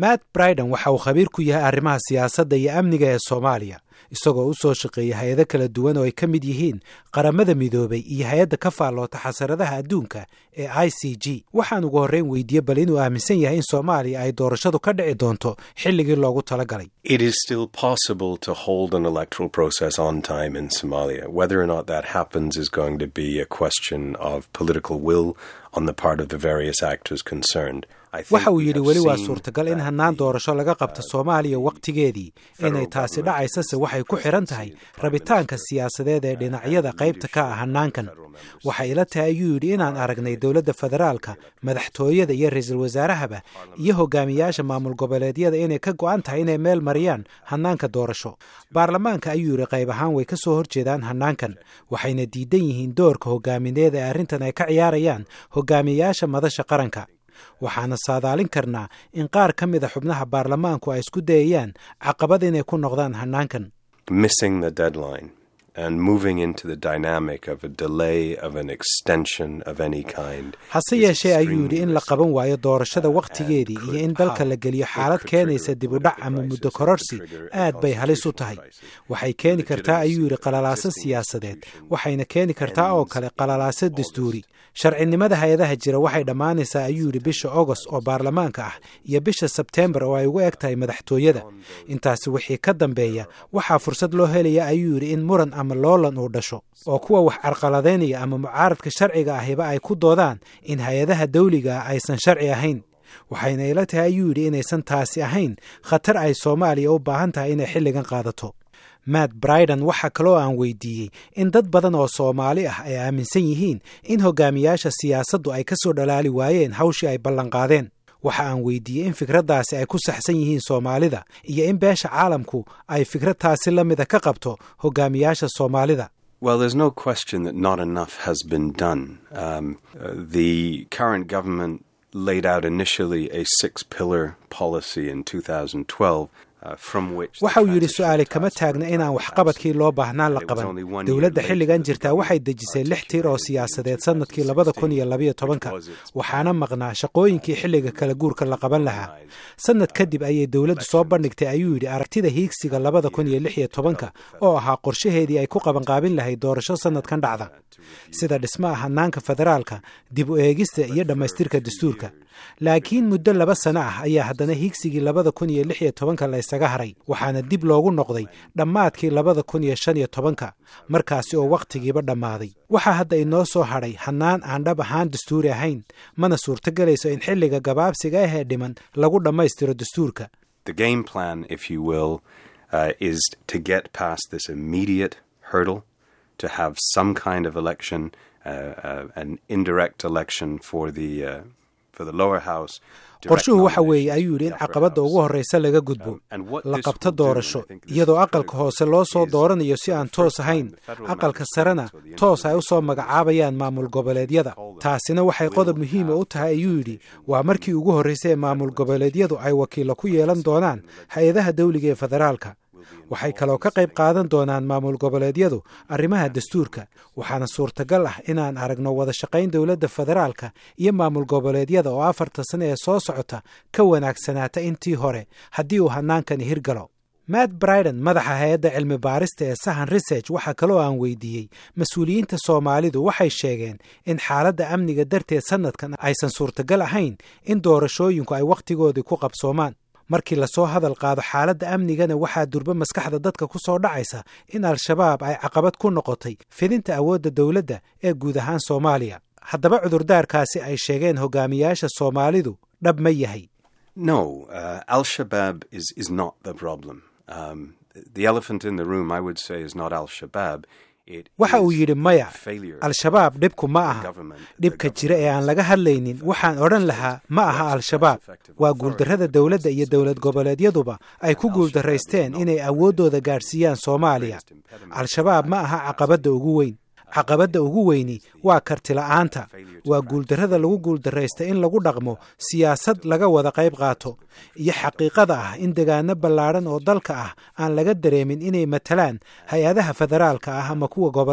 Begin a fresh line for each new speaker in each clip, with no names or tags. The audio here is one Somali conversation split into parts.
matt briden waxa uu khabiir ku yahay arrimaha siyaasadda iyo amniga ee soomaaliya isagoo u soo shaqeeyay hay-ado kala duwan oo ay ka mid yihiin qaramada midoobay iyo hay-adda ka faalloota xasaradaha adduunka ee i c g waxaan ugu horreyn weydiiyey bal inuu aaminsan yahay in soomaaliya ay doorashadu ka dhici doonto xilligii loogu talagalay
It is still possible to hold an electoral process on time in Somalia. Whether or not that happens is going to be a question of political will on the part of the various actors concerned. I think
waxa uu
we
yidhi
have
weli waa
seen
suurtagal in
that
hannaan
the
doorasho laga qabto soomaaliya wakhtigeedii inay taasi dhacaysase waxay ku xidhan tahay rabitaanka siyaasadeed ee dhinacyada qaybta ka ah hannaankan waxay ila tahay ayuu yidhi inaan aragnay dowladda federaalka madaxtooyada iyo ra-iisul wasaarahaba iyo hogaamiyaasha maamul goboleedyada inay ka go'an tahay inay meel mariyaan hannaanka doorasho baarlamaanka ayuu yidhi qayb ahaan way ka soo horjeedaan hannaankan waxayna diidan yihiin doorka hogaamineed ee arrintan ay ka ciyaarayaan hogaamiyaasha madasha qaranka waxaana saadaalin karnaa in qaar ka mida xubnaha baarlamaanku ay isku dayayaan caqabad inay ku noqdaan hannaankan
missing the deadline and moving into the dynamic of a delay of an extension of any kind.
hase
is
yeeshee ayuu yidhi in la
extremely
qaban waayo doorashada
uh,
wakhtigeedii
and
iyo
could
in dalka
how-
la geliyo
it
xaalad
could
keenaysa
trigger
dib u dhac
political
ama
crisis,
muddo
it could
kororsi
trigger a
aad bay halis u
constitutional
tahay
crisis.
waxay keeni kartaa ayuu yidhi
Legitimacy of
qalalaaso
existing
siyaasadeed
institutions
waxayna keeni kartaa oo
ends
kale
in
qalalaaso
August.
dastuuri sharcinimada hay-adaha jira waxay dhammaanaysaa ayuu yidhi bisha ogost oo baarlamaanka ah iyo bisha sebteembar oo ay ugu eg tahay madaxtooyada intaasi wixii ka dambeeya waxaa fursad loo helaya ayuu yidhi in muran ama loolan uu dhasho oo kuwa wax carqaladaynaya ama mucaaradka sharciga ahiba ay ku doodaan in hay-adaha dawliga ah aysan sharci ahayn waxayna ila tahay ayuu yidhi inaysan taasi ahayn khatar ay soomaaliya u baahan tahay inay xilligan qaadato matt briden waxaa kaloo aan weydiiyey in dad badan oo soomaali ah ay aaminsan yihiin in hogaamiyaasha siyaasaddu ay ka soo dhalaali waayeen hawshii ay ballanqaadeen waxa aan weydiiyey in fikraddaasi ay ku saxsan yihiin soomaalida iyo in beesha caalamku ay fikrad taasi la mida ka qabto hogaamiyaasha soomaalida
Well, there's no question that not enough has been done. Um, uh, the current government laid out initially a six pillar policy in 2012. Uh, from which the
waxa uu yidhi
transition
su-aali kama
task
taagna
force
inaan
was
waxqabadkii loo baahnaa la
It was
qaban
only one year
dowladda
later
xilligan
that the
jirtaa waxay
government
dejisay lix tiir oo
articulated
siyaasadeed
in
sannadkii labada kun iyo
2016,
labayo tobanka
which was its
waxaana maqnaa shaqooyinkii xilliga kala guurka la qaban lahaa sannad kadib ayay dowladdu soo bandhigtay ayuu yidhi aragtida hiigsiga labada kun iyo lix iyo tobanka oo ahaa qorshaheedii ay ku qabanqaabin lahayd doorasho sannadkan dhacda sida dhismaha hannaanka federaalka dib u eegista iyo dhammaystirka dastuurka laakiin muddo laba sano ah ayaa haddana hiigsigii labada kun iyo lix iyo tobanka la ysaga haray waxaana dib loogu noqday dhammaadkii labada kun iyo shan iyo tobanka markaasi oo wakhtigiiba dhammaaday waxaa hadda inoo soo hadhay hannaan aan dhab ahaan dastuuri ahayn mana suurtogelayso in xilliga gabaabsiga ah ee dhiman lagu dhammaystiro dastuurka
The game plan, if you will, uh, is to get past this immediate hurdle, to have some kind of election, uh, uh, an indirect election for the uh, for the lower house. direct
qorshuhu waxa weeye
nominations
ayuu
for
yidhi
the
in
upper
caqabadda
house.
ugu horreysa laga gudbo
Um, and what
la
this
qabto
will do,
doorasho
and I think this
iyadoo
is
aqalka
critical,
hoose loo soo
is
dooranayo si
for the
aan
first
toos
time
ahayn
the federal
aqalka
mandates
sarena
or the
toos ay u soo
intermediate
magacaabayaan maamul goboleedyada taasina waxay qodob muhiima u tahay ayuu yidhi waa markii ugu horreysay ee maamul goboleedyadu ay wakiilo ku yeelan doonaan hay-adaha dawliga ee federaalka waxay kaloo ka qayb qaadan doonaan maamul goboleedyadu arrimaha dastuurka waxaana suurtagal ah inaan aragno wada shaqayn dowladda federaalka iyo maamul goboleedyada oo afarta sano ee soo socota ka wanaagsanaata intii hore haddii uu hannaankani hirgalo matt briden madaxa hay-adda cilmi baarista ee sahan research waxaa kaloo aan weydiiyey mas-uuliyiinta soomaalidu waxay sheegeen in xaaladda amniga darteed sannadkan aysan suurtagal ahayn in doorashooyinku ay wakhtigoodii ku qabsoomaan markii lasoo hadal qaado xaaladda amnigana waxaa durba maskaxda dadka ku soo dhacaysa in al-shabaab ay caqabad ku noqotay fidinta awoodda dowladda ee guud ahaan soomaaliya haddaba cudurdaarkaasi ay sheegeen hogaamiyaasha soomaalidu dhab ma yahay
No, uh, Al Shabaab is, is not the problem. Um, the elephant in the room, I would say, is not Al Shabaab. It
waxa uu
is
yidhi maya
the failure
al-shabaab dhibku ma
of the
aha
government- the
dhibka jira ee aan
government
laga hadlaynin waxaan odhan lahaa ma aha al-shabaab waa guuldarrada dowladda iyo dowlad goboleedyaduba ay ku guuldarraysteen inay awooddooda gaadhsiiyaan soomaaliya al-shabaab ma aha caqabadda ugu weyn caqabadda ugu weyni waa kartila'aanta waa guuldarrada lagu guuldarraysta in lagu dhaqmo siyaasad laga wada qayb qaato iyo xaqiiqada ah in degaano ballaadhan oo dalka ah aan laga dareemin inay matalaan hay-adaha federaalka ah ama kuwa gobollada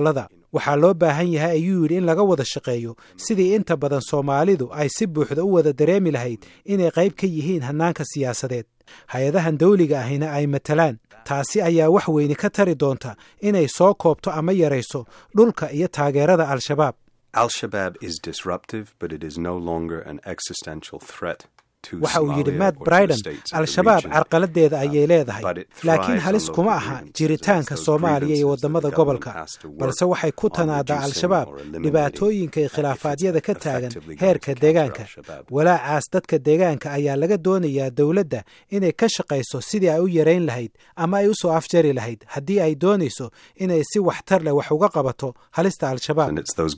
waxaa loo baahan yahay ayuu yidhi in laga wada shaqeeyo sidii inta badan soomaalidu ay si buuxda u wada dareemi lahayd inay qayb ka yihiin hannaanka siyaasadeed hay-adahan dawliga ahina ay matalaan taasi ayaa wax weyne ka tari doonta inay soo koobto ama yarayso dhulka iyo taageerada al-shabaab
Al-Shabaab is disruptive, but it is no longer an existential threat
waxa uu yidhi matt briden al-shabaab carqaladeeda ayay leedahay laakiin halis kuma aha jiritaanka soomaaliya iyo waddamada gobolka balse waxay ku tanaadaa al-shabaab dhibaatooyinka iyo khilaafaadyada ka taagan heerka deegaanka walaacaas dadka deegaanka ayaa laga doonayaa dowladda inay ka shaqayso sidii ay u yarayn lahayd ama ay u soo afjari lahayd haddii ay doonayso inay si waxtar leh wax uga qabato halista al-shabaab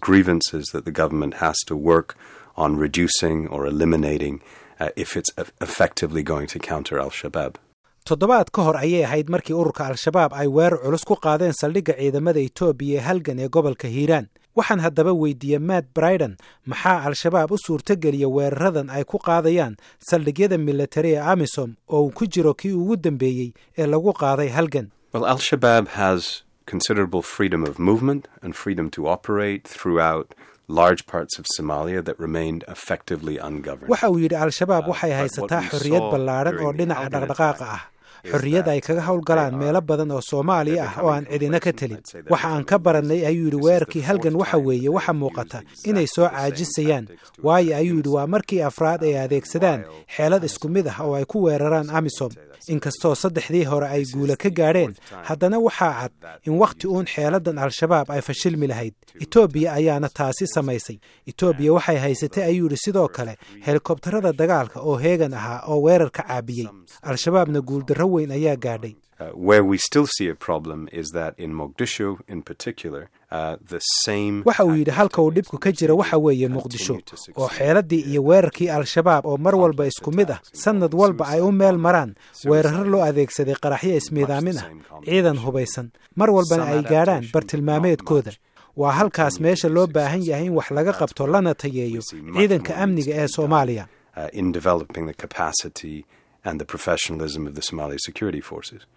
toddobaad ka hor ayay ahayd markii ururka al-shabaab ay weerar culus ku qaadeen saldhigga ciidamada etoobiya ee halgan ee gobolka hiiraan waxaan haddaba weydiiyey matt briden maxaa al-shabaab u suurtogeliya weeraradan ay ku qaadayaan saldhigyada militari ee amisom oo uu ku jiro kii ugu dambeeyey ee lagu qaaday halgan
considerable freedom of movement and freedom to operate throughout large parts of Somalia that remained effectively ungoverned.
waxa uu yidhi al-shabaab waxay haysataa xorriyad ballaadhan oo dhinaca dhaqdhaqaaqa ah xorriyad ay kaga howlgalaan meelo badan oo soomaaliya ah oo aan cidina ka telin waxa aan ka barannay ayuu yidhi weerarkii halgan waxa weeye waxa muuqata inay soo caajisayaan waayo ayuu yidhi waa markii afraad ay adeegsadaan xeelad isku mid ah oo ay ku weeraraan amisom inkastoo saddexdii hore ay guula ka gaadheen haddana waxaa cad in wakhti uun xeeladan al-shabaab ay fashilmi lahayd etoobiya ayaana taasi samaysay etoobiya waxay haysatay ayuu yidhi sidoo kale helikobtarada dagaalka oo heegan ahaa oo weerarka caabiyey al-shabaabna guuldarro weyn ayaa gaadhay
Uh, where we still see a problem is that in Mogadishu, in particular, uh, the same.
waxa uu yidhi halka uu dhibku ka jira waxa weeye muqdisho oo xeeladii iyo weerarkii al-shabaab oo mar walba isku mid ah sannad walba ay u meel maraan weeraro loo adeegsaday qaraxyo ismiidaamin ah ciidan hubaysan mar walbana ay gaadhaan bartilmaameedkooda waa halkaas meesha loo baahan yahay in wax laga qabto lana tayeeyo ciidanka amniga ee soomaaliya
in developing the capacity and the professionalism of the Somali security forces.